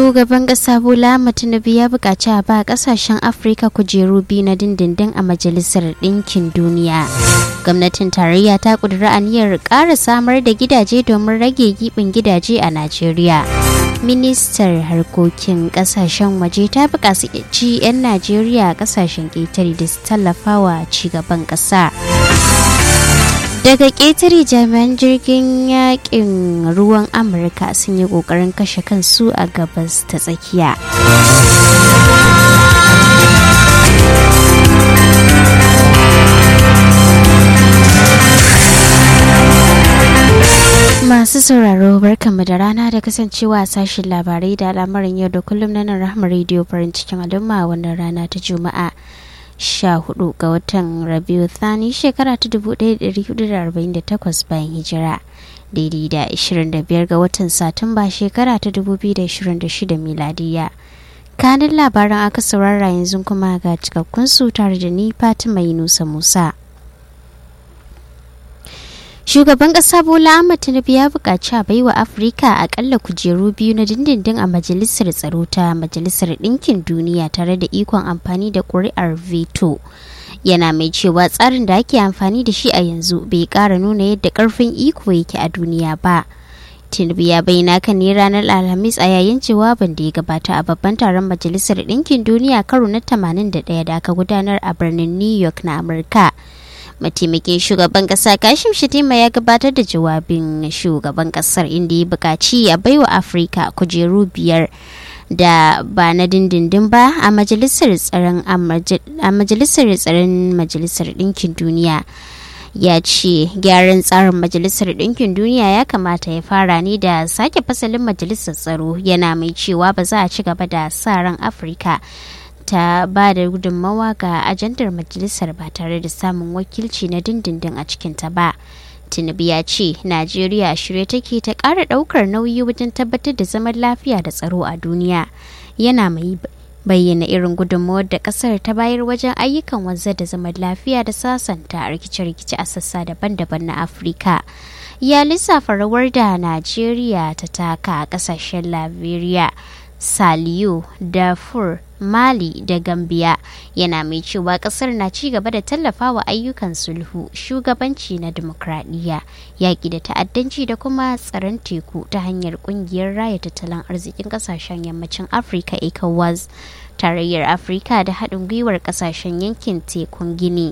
Shugaban ƙasa Bola Tinubu ya buƙaci a ba ƙasashen Afirka kujeru biyu na dindindin a Majalisar Ɗinkin Duniya. Gwamnatin tarayya ta ƙudiri aniyar ƙara samar da gidaje domin rage giɓin gidaje a Najeriya. Ministar harkokin ƙasashen waje ta buƙaci 'yan Najeriya ƙasashen ƙetare da su tallafawa cigaban ƙasa. daga ƙetare jami'an jirgin yakin ruwan amurka sun yi ƙoƙarin kashe kansu a gabas ta tsakiya masu sauraro barkanmu da rana da kasancewa a sashen labarai da al'amarin yau da kullum na nan rahama rediyo farin cikin al'umma wannan rana ta juma'a 14 ga watan rabiu thani shekara ta 1448 bayan hijira daidai da 25 ga watan satumba shekara ta 2026 miladiya kanin labaran aka saurara yanzu kuma ga cikakkun su tare da ni fatima yunusa musa shugaban kasa bola ahmad tinubu ya buƙaci a baiwa afirka akalla kujeru biyu na dindindin a majalisar tsaro ta majalisar ɗinkin duniya tare da ikon amfani da ƙuri'ar veto yana mai cewa tsarin da ake amfani da shi a yanzu bai ƙara nuna yadda ƙarfin iko yake a duniya ba tinubu ya bayyana kan ne ranar alhamis a yayin jawabin da ya gabata a babban taron majalisar ɗinkin duniya karo na 81 da aka gudanar a birnin new york na amurka mataimakin shugaban kasa kashim shatima ya gabatar da jawabin shugaban kasar inda ya buƙaci a baiwa afirka kujeru biyar da ba na dindindin ba a majalisar tsaron a majalisar tsaron majalisar ɗinkin duniya ya ce gyaran tsarin majalisar ɗinkin duniya ya kamata ya fara ne da sake fasalin majalisar tsaro yana mai cewa ba za a ci gaba da sa ran afirka ta ba da gudunmawa ga ajandar majalisar ba tare da samun wakilci na dindindin a cikinta ba tinubu ya ce najeriya shirye take ta ƙara ɗaukar nauyi wajen tabbatar da zaman lafiya da tsaro a duniya yana mai bayyana irin gudunmawar da ƙasar ta bayar wajen ayyukan wanzar da zaman lafiya da sasanta rikice-rikice a sassa daban-daban na afirka ya lissafa rawar da najeriya ta taka a ƙasashen liberia saliyo darfur mali da gambia yana mai cewa kasar na ci gaba da tallafawa ayyukan sulhu shugabanci na demokradiyya yaƙi da ta'addanci da kuma tsaron teku ta hanyar ƙungiyar raya tattalin arzikin ƙasashen yammacin afirka ecowas tarayyar afirka da haɗin gwiwar ƙasashen yankin tekun gini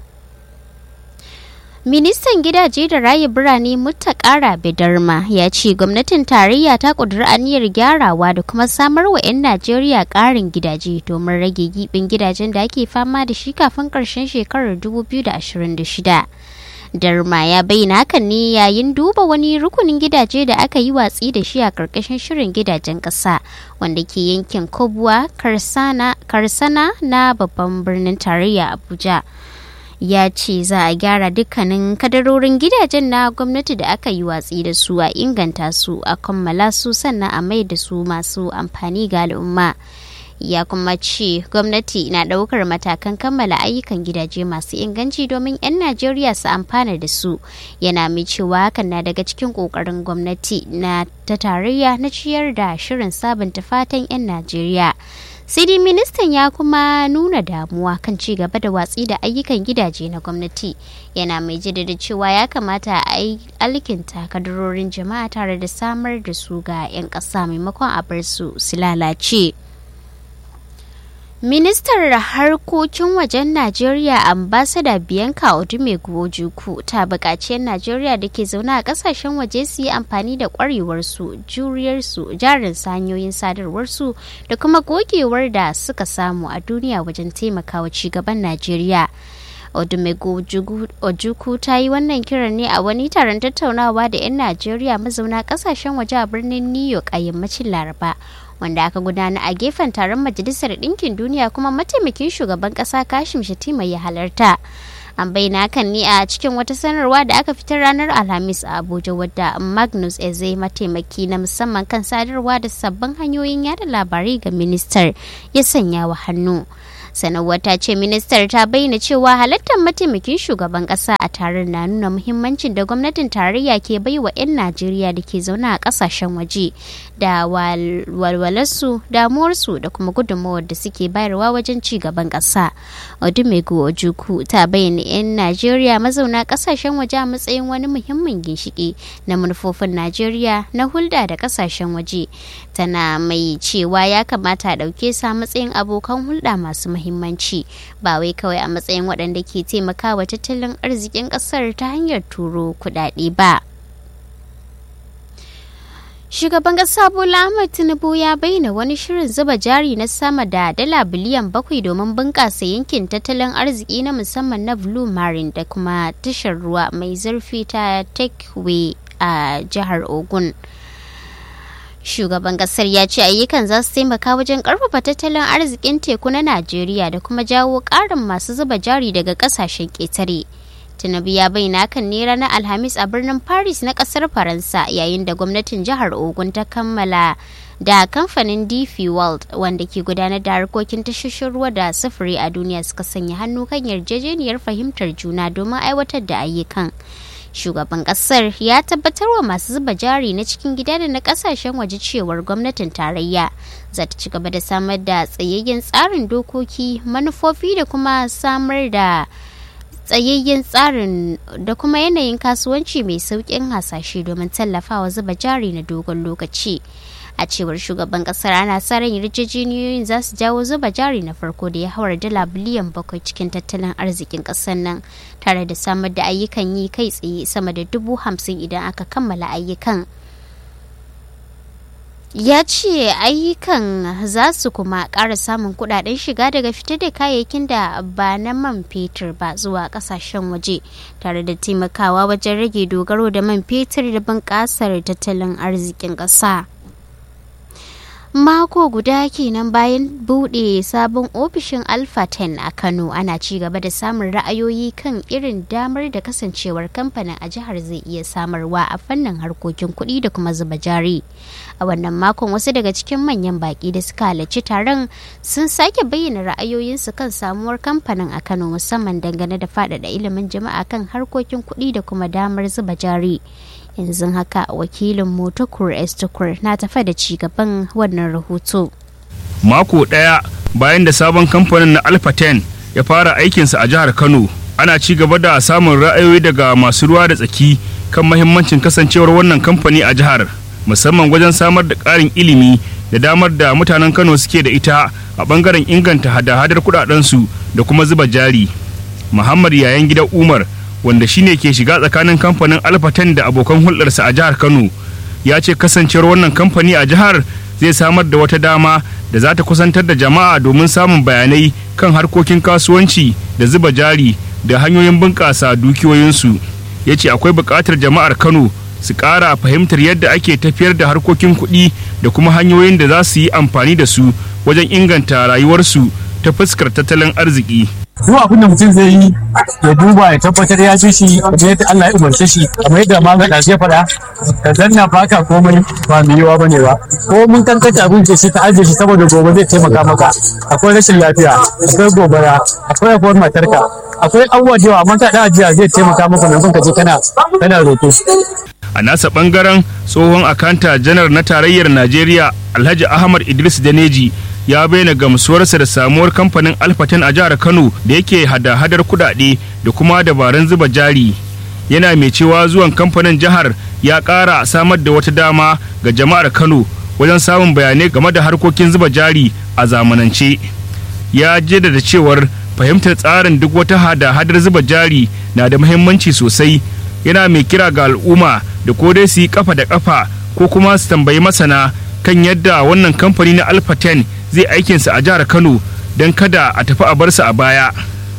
Ministan gidaje da raye birane Mutakara Bidarma ya ce gwamnatin tarayya ta ƙudiri aniyar gyarawa da kuma samar wa 'yan Najeriya ƙarin gidaje domin rage gibin gidajen da ake fama da shi kafin ƙarshen shekarar 2026. Darma ya bayyana hakan ne yayin duba wani rukunin gidaje da aka yi watsi da shi a ƙarƙashin shirin gidajen ƙasa wanda ke yankin Kobuwa Karsana na babban birnin tarayya Abuja. ya ce za a gyara dukkanin kadarorin gidajen na gwamnati da aka yi watsi da su a inganta su a kammala su sannan a mai da su masu amfani ga al'umma ya kuma ce gwamnati na ɗaukar matakan kammala ayyukan gidaje masu inganci domin 'yan najeriya su amfana da su yana mai cewa hakan na daga cikin ƙoƙarin gwamnati na ta tarayya na ciyar da shirin sabunta fatan 'yan najeriya sai dai ministan ya kuma nuna damuwa kan ci gaba da watsi da ayyukan gidaje na gwamnati yana mai jaddada cewa ya kamata a yi alkinta kadarorin jama'a tare da samar da su ga 'yan ƙasa maimakon a bar su su lalace ministar harkokin wajen najeriya ambasada bianca odumegu ojukwu ta buƙaci 'yan najeriya da ke zaune a ƙasashen waje su yi amfani da ƙwarewarsu juriyarsu jarin hanyoyin sadarwarsu da kuma gogewar da suka samu a duniya wajen taimakawa cigaban najeriya odumegu ojukwu ta yi wannan kiran ne a wani taron tattaunawa da 'yan najeriya mazauna ƙasashen waje a birnin new york a yammacin laraba wanda aka gudana a gefen taron majalisar ɗinkin duniya kuma mataimakin shugaban ƙasa kashim shatima ya halarta an bayyana hakan ne a cikin wata sanarwa da aka fitar ranar alhamis a abuja wadda magnus eze mataimaki na musamman kan sadarwa da sabbin hanyoyin yada labarai ga ministar ya sanya wa hannu sanarwar ta ce ministar ta bayyana cewa halartar mataimakin shugaban kasa a taron na nuna muhimmancin da gwamnatin tarayya ke bai wa 'yan najeriya da ke zaune a kasashen waje da walwalarsu damuwarsu da kuma gudunmawar da suke bayarwa wajen ci gaban kasa odumegu ojuku ta bayyana 'yan najeriya mazauna kasashen waje a matsayin wani muhimmin ginshiki na manufofin najeriya na hulɗa da kasashen waje tana mai cewa ya kamata a ɗauke sa matsayin abokan hulɗa masu muhimmanci ba wai kawai a matsayin waɗanda ke taimakawa tattalin arzikin ƙasar ta hanyar turo kuɗaɗe ba. Shugaban ƙasa Bola Ahmed Tinubu ya bayyana wani shirin zuba jari na sama da dala biliyan bakwai domin bunƙasa yankin tattalin arziki na musamman na Blue Marine da kuma tashar ruwa mai zurfi ta Takeway a jihar Ogun. shugaban kasar ya ce ayyukan za su taimaka wajen karfafa tattalin arzikin teku na najeriya da kuma jawo karin masu zuba jari daga kasashen ketare tinubu ya bayyana kan ne ranar alhamis a birnin paris na kasar faransa yayin da gwamnatin jihar ogun ta kammala da kamfanin dp world wanda ke gudanar da harkokin tashoshin ruwa da sufuri a duniya suka sanya hannu kan yarjejeniyar fahimtar juna domin aiwatar da ayyukan shugaban kasar ya tabbatar wa masu zuba jari na cikin gida da na kasashen waje cewar gwamnatin tarayya za ta ci gaba da samar da tsayayyen tsarin dokoki manufofi da kuma samar da tsayayyen tsarin da kuma yanayin kasuwanci mai sauƙin hasashe domin tallafawa zuba jari na dogon lokaci a cewar shugaban kasar ana sa ran yarjejeniyoyin za su jawo zuba jari na farko da ya haura dala biliyan bakwai cikin tattalin arzikin kasar nan tare da samar da ayyukan yi kai tsaye sama da dubu hamsin idan aka kammala ayyukan ya ce ayyukan za su kuma ƙara samun kudaden shiga daga fitar da kayayyakin da ba na man fetur ba zuwa kasashen waje tare da taimakawa wajen rage dogaro da man fetur da bunƙasar tattalin arzikin ƙasa. mako guda kenan bayan bude sabon ofishin alpha 10 a kano ana ci gaba da samun ra'ayoyi kan irin damar da kasancewar kamfanin a jihar zai iya samarwa a fannin harkokin kuɗi da kuma zuba jari a wannan makon wasu daga cikin manyan baki da suka halarci taron sun sake bayyana ra'ayoyinsu kan samuwar kamfanin a kano musamman dangane da faɗaɗa ilimin jama'a kan harkokin kuɗi da kuma damar zuba jari yanzu haka wakilin motokur estokur na tafa da ci gaban wannan rahoto mako ɗaya bayan da sabon kamfanin na alpha 10 ya fara aikinsa a jihar kano ana ci gaba da samun ra'ayoyi daga masu ruwa da tsaki kan mahimmancin kasancewar wannan kamfani a jihar musamman wajen samar da ƙarin ilimi da damar da mutanen kano suke da ita a ɓangaren inganta hada-hadar kuɗaɗensu da kuma zuba jari muhammad yayan gidan umar wanda shine ke shiga tsakanin kamfanin alfatan da abokan hulɗarsa a jihar kano ya ce kasancewar wannan kamfani a jihar zai samar da wata dama da za ta kusantar da jama'a domin samun bayanai kan harkokin kasuwanci da zuba jari da hanyoyin bunƙasa dukiyoyinsu ya ce akwai buƙatar jama'ar kano su ƙara fahimtar yadda ake tafiyar da harkokin kuɗi da kuma hanyoyin da za su yi amfani da su wajen inganta rayuwarsu ta fuskar tattalin arziki duk abin da mutum zai yi ya duba ya tabbatar ya ji shi kamar yadda Allah ya umarce shi kamar yadda ma ga ya faɗa ka zanna baka komai ba mai yiwa bane ba ko mun kankanta abinci shi ka ajiye shi saboda gobe zai taimaka maka akwai rashin lafiya akwai gobara akwai akwai matarka akwai abubuwa da yawa amma ka da ajiya zai taimaka maka maimakon ka je kana kana roƙo a nasa bangaren tsohon akanta janar na tarayyar najeriya alhaji ahmad idris daneji ya bayyana gamsuwarsa da samuwar kamfanin alfaten a jihar kano da yake hada-hadar kudade da kuma dabarun zuba jari yana mai cewa zuwan kamfanin jihar ya ƙara samar da wata dama ga jama'ar kano wajen samun bayanai game da harkokin zuba jari a zamanance ya jaddada cewar fahimtar tsarin duk wata hada-hadar zuba jari na da muhimmanci sosai yana mai kira ga al'umma da ko dai su yi kafa da kafa ko kuma su tambayi masana kan yadda wannan kamfani na alpha 10 zai aikinsa a jihar kano don kada a tafi a barsa a baya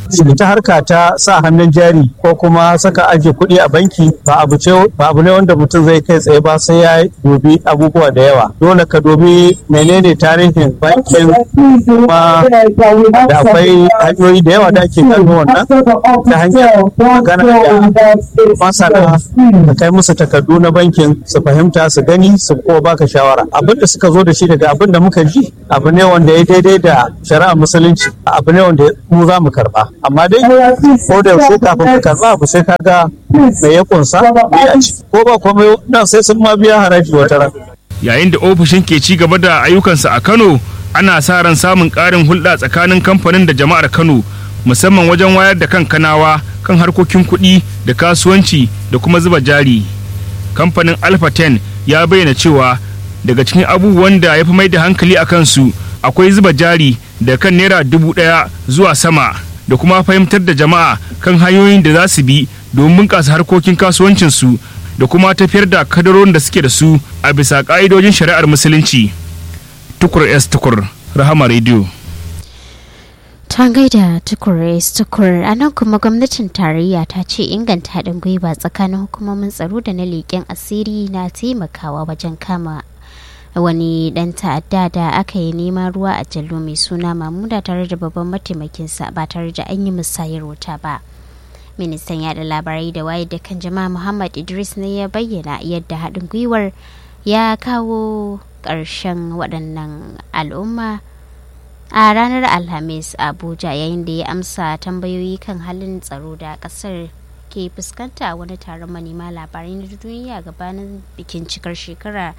ita harka ta sa hannun jari ko kuma saka ajiye kuɗi a banki ba abu ce ba abu ne wanda mutum zai kai tsaye ba sai ya dubi abubuwa da yawa dole ka dubi menene tarihin bankin kuma da akwai hanyoyi da yawa da ake gano wannan ta hanyar magana da masana ka kai musu takardu na bankin su fahimta su gani su kuma baka shawara abin da suka zo da shi daga abin da muka ji abu ne wanda ya daidai da shari'a musulunci abu ne wanda mu za mu karba amma dai ko da yaushe kafin ka karba abu sai ka ga me ya kunsa me ya ci ko ba komai nan sai sun ma biya haraji wata ran yayin da ofishin ke ci gaba da ayyukansa a kano ana sa ran samun ƙarin hulɗa tsakanin kamfanin da jama'ar kano musamman wajen wayar da kan kanawa kan harkokin kuɗi da kasuwanci da kuma zuba jari kamfanin alpha 10 ya bayyana cewa daga cikin abubuwan da ya fi mai da hankali a kansu akwai zuba jari da kan naira dubu ɗaya zuwa sama da kuma fahimtar da jama'a kan hanyoyin da za su bi domin bunƙasa harkokin kasuwancinsu da kuma tafiyar da kadarorin da suke da su a bisa ƙa'idojin shari'ar musulunci tukur s tukur rahama radio ta gaida tukur s tukur a nan kuma gwamnatin tarayya ta ce inganta haɗin gwiwa tsakanin hukumomin tsaro da na leƙen asiri na taimakawa wajen kama wani dan ta'adda da aka yi neman ruwa a jallo mai suna mamuda tare da babban mataimakinsa ba tare da an yi musayar wuta ba ministan yada labarai da wayar da kan jama'a muhammad idris ne ya bayyana yadda haɗin gwiwar ya kawo ƙarshen waɗannan al'umma a ranar alhamis abuja yayin da ya amsa tambayoyi kan halin tsaro da ƙasar ke fuskanta wani taron manema labarai na duniya gabanin bikin cikar shekara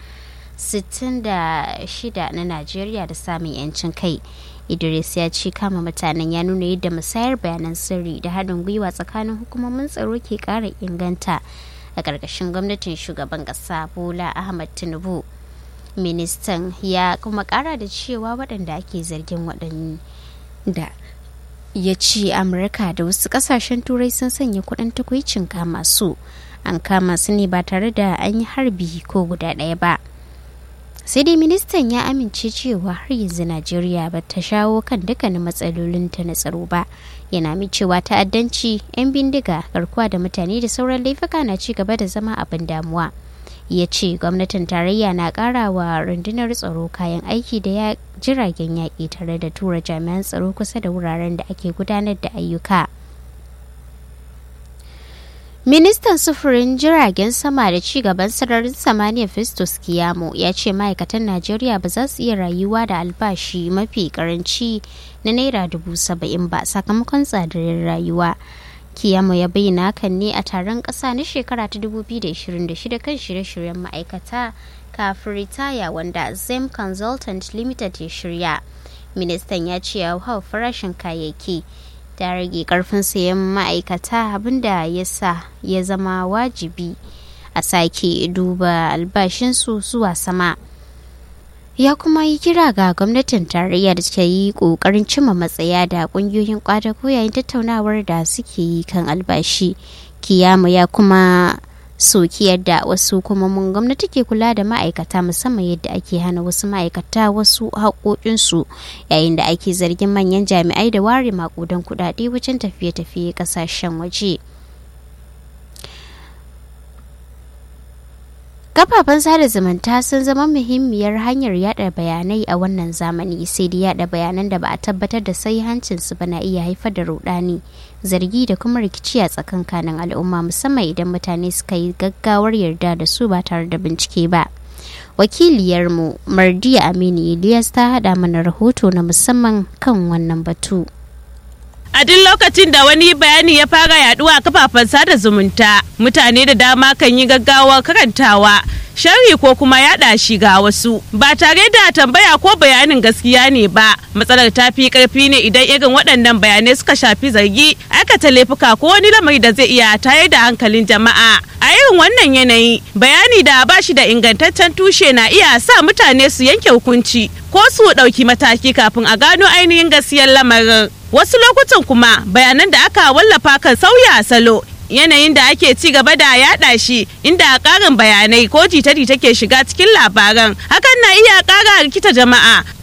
66 na Najeriya da samun 'yancin kai. Idris ya ce kama mutanen ya nuna yadda musayar bayanan sirri da haɗin gwiwa tsakanin hukumomin tsaro ke ƙara inganta a ƙarƙashin gwamnatin shugaban ƙasa Bola Ahmad Tinubu. Ministan ya kuma ƙara da cewa waɗanda ake zargin waɗanda ya ce Amurka da wasu ƙasashen turai sun sanya kuɗin takwicin kama su. An kama su ne ba tare da an yi harbi ko guda ɗaya ba. sai dai ministan ya amince cewa har yanzu najeriya ba ta shawo kan dukkanin matsalolinta na tsaro ba yana mai cewa ta'addanci 'yan bindiga garkuwa da mutane da sauran laifuka na ci gaba da zama abin damuwa ya ce gwamnatin tarayya na kara wa rundunar tsaro kayan aiki da ya jiragen yaƙi tare da tura jami'an tsaro kusa da wuraren da ake gudanar da ayyuka. Ministan sufurin jiragen sama da ci gaban sararin samaniya Festus Kiyamo ya ce ma'aikatan Najeriya ba za su iya rayuwa da albashi mafi karanci na naira dubu saba'in ba sakamakon tsadar rayuwa. Kiyamo ya bayyana hakan ne a taron ƙasa na shekara ta 2026 kan shirye-shiryen ma'aikata kafin ritaya wanda Zem Consultant Limited ya shirya. Ministan ya ce ya hau farashin kayayyaki. ta rage karfin sayan ma'aikata abinda ya sa ya zama wajibi a sake duba albashinsu zuwa sama ya kuma yi kira ga gwamnatin tarayya da ta yi kokarin cimma matsaya da kungiyoyin kwadago yayin tattaunawar da suke yi kan albashi kiyama ya kuma soki yadda wasu hukumomin gwamnati ke kula da ma'aikata musamman yadda ake hana wasu ma'aikata wasu haƙoƙinsu yayin da ake zargin manyan jami'ai da ware makudan kuɗaɗe wajen tafiye-tafiye ƙasashen waje. kafafen sada zumunta sun zama muhimmiyar hanyar yada bayanai a wannan zamani sai dai yada bayanan da ba a tabbatar da hancinsu ba na iya haifar da rudani zargi da kuma rikici a tsakankanin al'umma musamman idan mutane suka yi gaggawar yarda da su ba tare da bincike ba wakiliyarmu mardiya aminu ilyas ta hada mana rahoto na musamman kan wannan batu a duk lokacin da wani bayani ya fara yaduwa a kafafen sada zumunta mutane da dama kan yi gaggawa karantawa sharhi ko kuma yada shi ga wasu ba tare da tambaya ko bayanin gaskiya ne ba matsalar ta fi karfi ne idan irin waɗannan bayanai suka shafi zargi aikata laifuka ko wani lamari da zai iya tayar da hankalin jama'a a irin wannan yanayi bayani da ba shi da ingantaccen tushe na iya sa mutane su yanke hukunci ko su ɗauki mataki kafin a gano ainihin gaskiyar lamarin wasu lokutan kuma bayanan da aka wallafa kan sauya salo yanayin da ake ci gaba da yada shi inda karin bayanai ko jita-jita ke shiga cikin labaran hakan na iya kara rikita jama'a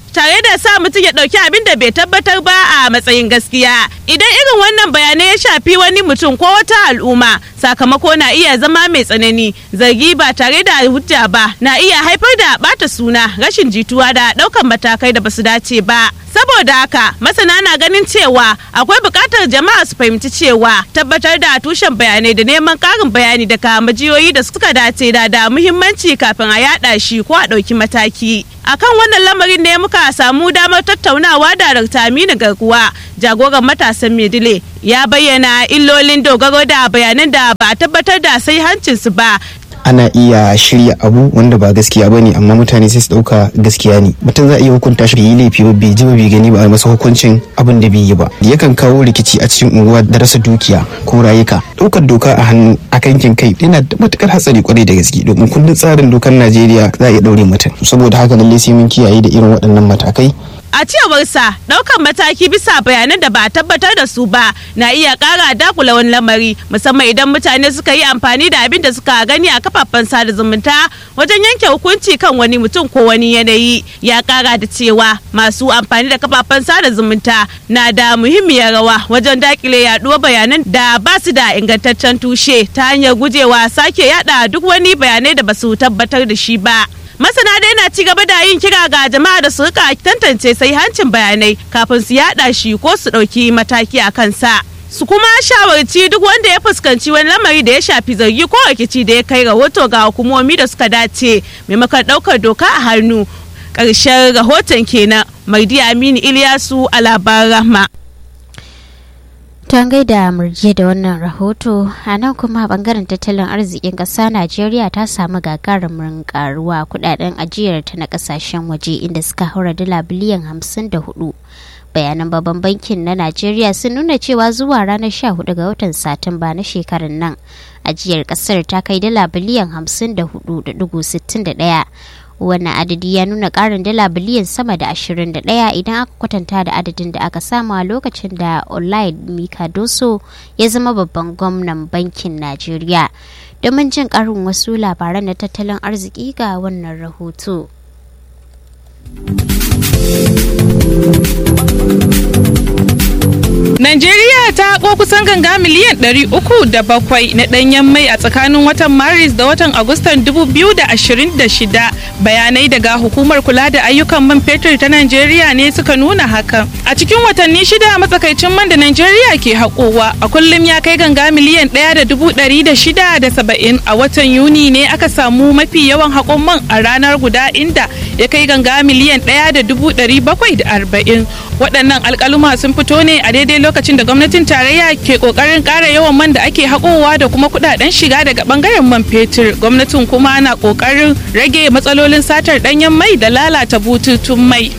tare da sa mutum ya ɗauki abin da bai tabbatar ba a matsayin gaskiya idan irin wannan bayanai ya shafi wani mutum ko wata al'umma sakamako na iya zama mai tsanani zargi ba tare da hujja ba na iya haifar da bata suna rashin jituwa da ɗaukan matakai da basu dace ba saboda haka masana na ganin cewa akwai buƙatar jama'a su fahimci cewa tabbatar da tushen bayanai da neman ƙarin bayani daga majiyoyi da suka dace da da muhimmanci kafin a yada shi ko a ɗauki mataki akan wannan lamarin ne muka samu damar tattaunawa da Dr. Aminu Garkuwa jagoran matasan Medile ya bayyana illolin dogaro da bayanan da ba a tabbatar da sai hancinsu ba ana iya shirya abu wanda ba gaskiya ba ne amma mutane sai su dauka gaskiya ne mutum za a iya hukunta shi bai yi laifi ba bai ji ba bai gani ba a masa hukuncin abin da bai yi ba yakan kawo rikici a cikin unguwa da rasa dukiya ko rayuka daukar doka a hannu a kankin kai yana da matukar hatsari kwarai da gaske domin kundin tsarin dokar najeriya za a iya daure mutum saboda haka lallai sai mun kiyaye da irin waɗannan matakai a cewarsa daukan mataki bisa bayanan da ba a tabbatar da su ba na iya kara dakula wani lamari musamman idan mutane suka yi amfani da abin da suka gani a kafafen sada zumunta wajen yanke hukunci kan wani mutum ko wani yanayi ya kara da cewa masu amfani da kafafen sada zumunta na da muhimmiyar rawa wajen dakile yaduwar bayanan da ba su da ingantaccen tushe ta hanyar gujewa sake yada duk wani bayanai da ba su tabbatar da shi ba masana dai na ci gaba da yin kira ga jama'a da su rika tantance sai hancin bayanai kafin su yada shi ko su ɗauki mataki a kansa su kuma shawarci duk wanda ya fuskanci wani lamari da ya shafi zargi ko rikici da ya kai rahoto ga hukumomi da suka dace maimakon ɗaukar doka a hannu ƙarshen rahoton kenan maidi aminu iliyasu a labaran rahma Ton gaida murje da wannan rahoto a nan kuma bangaren tattalin arzikin ƙasa Najeriya ta samu gagarumin karuwa kudaden ajiyar ta na kasashen waje inda suka haura dala biliyan hamsin da hudu. Bayanan babban bankin na Najeriya sun nuna cewa zuwa ranar 14 ga watan Satumba na shekarar nan ajiyar kasar ta kai dala biliyan hamsin da hudu da dugu sittin da ɗaya. wannan adadi ya nuna karin dala biliyan sama da 21 idan aka kwatanta da adadin da aka samu a lokacin da olaid mikadoso ya zama babban gwamnan bankin najeriya domin jin karin wasu labaran na tattalin arziki ga wannan rahoto Najeriya ta ko kusan ganga miliyan 307 na ɗanyen mai a tsakanin watan Maris da watan Agustan 2026 bayanai daga hukumar kula da ayyukan man fetur ta Najeriya ne suka nuna hakan. A cikin watanni shida matsakaicin man da Najeriya ke haƙowa a kullum ya kai ganga miliyan 1,670 a watan Yuni ne aka samu mafi yawan haƙon man a ranar guda inda ya kai ganga miliyan 1,740 waɗannan alƙaluma sun fito ne a daidai lokacin da gwamnatin tarayya ke kokarin kara yawan man da ake haƙowa da kuma kudaden shiga daga bangaren man fetur gwamnatin kuma na kokarin rage matsalolin satar danyen mai da lalata bututun mai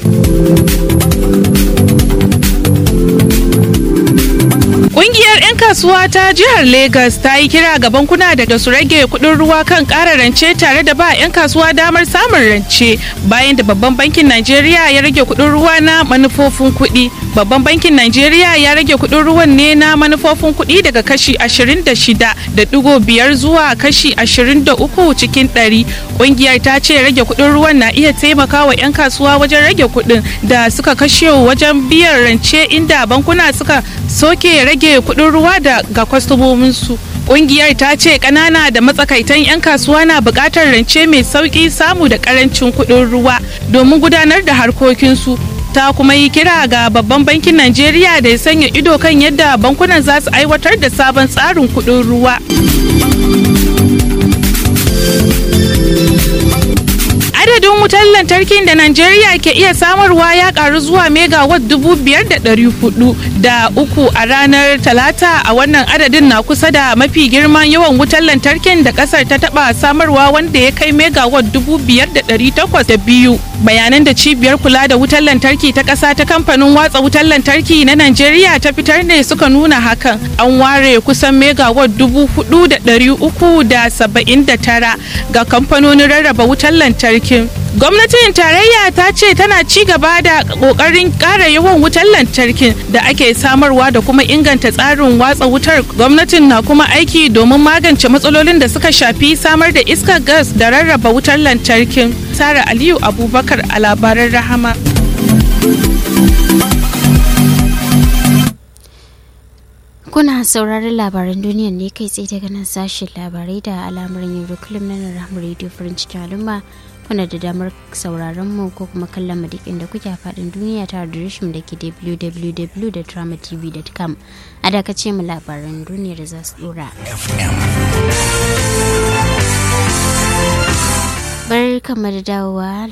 Ƙungiyar 'yan kasuwa ta jihar Legas ta yi kira ga bankuna da su rage kuɗin ruwa kan ƙara rance tare da ba 'yan kasuwa damar samun rance bayan da babban bankin Najeriya ya rage kuɗin ruwa na manufofin kuɗi. Babban bankin Najeriya ya rage kuɗin ruwan ne na manufofin kuɗi daga kashi 26 da ɗigo biyar zuwa kashi 23 cikin ɗari. Ƙungiyar ta ce rage kuɗin ruwan na iya taimakawa 'yan kasuwa wajen rage kuɗin da suka kashe wajen biyan rance inda bankuna suka soke rage kuɗin ruwa da ga kwastomominsu. Ƙungiyar ta ce ƙanana da matsakaitan 'yan kasuwa na buƙatar rance mai sauƙi samu da ƙarancin kuɗin ruwa domin gudanar da harkokinsu. ta kuma yi kira ga babban bankin Najeriya da ya sanya ido kan yadda bankunan za su aiwatar da sabon tsarin kuɗin ruwa. adadin wutar lantarkin da Najeriya ke iya samarwa ya karu zuwa megawatt dubu biyar da ɗari hudu da uku a ranar talata a wannan adadin na kusa da mafi girman yawan wutar lantarkin da kasar ta taba samarwa wanda ya kai megawatt dubu biyar da ɗari takwas da biyu bayanan da cibiyar kula da wutar lantarki ta ƙasa ta kamfanin watsa wutar lantarki na Najeriya ta fitar ne suka nuna hakan an ware kusan megawatt dubu hudu da ɗari uku da saba'in da tara ga kamfanonin rarraba wutar lantarki gwamnatin tarayya ta ce tana ci gaba da kokarin ƙara yawan wutar lantarkin da ake samarwa da kuma inganta tsarin watsa wutar gwamnatin na kuma aiki domin magance matsalolin da suka shafi samar da iskar gas da rarraba wutar lantarkin sara aliyu abubakar a labaran rahama Kuna sauraron labaran duniyar ne kai tsaye daga nan sashen labarai da al'amuran yau da kullum na Rahama Radio Farin cikin al'umma kuna da damar sauraron mu ko kuma kallon mu duk inda kuke a faɗin duniya ta adireshin da ke www.dramatv.com a dakace mu labaran duniyar za su dora. Bar kamar dawowa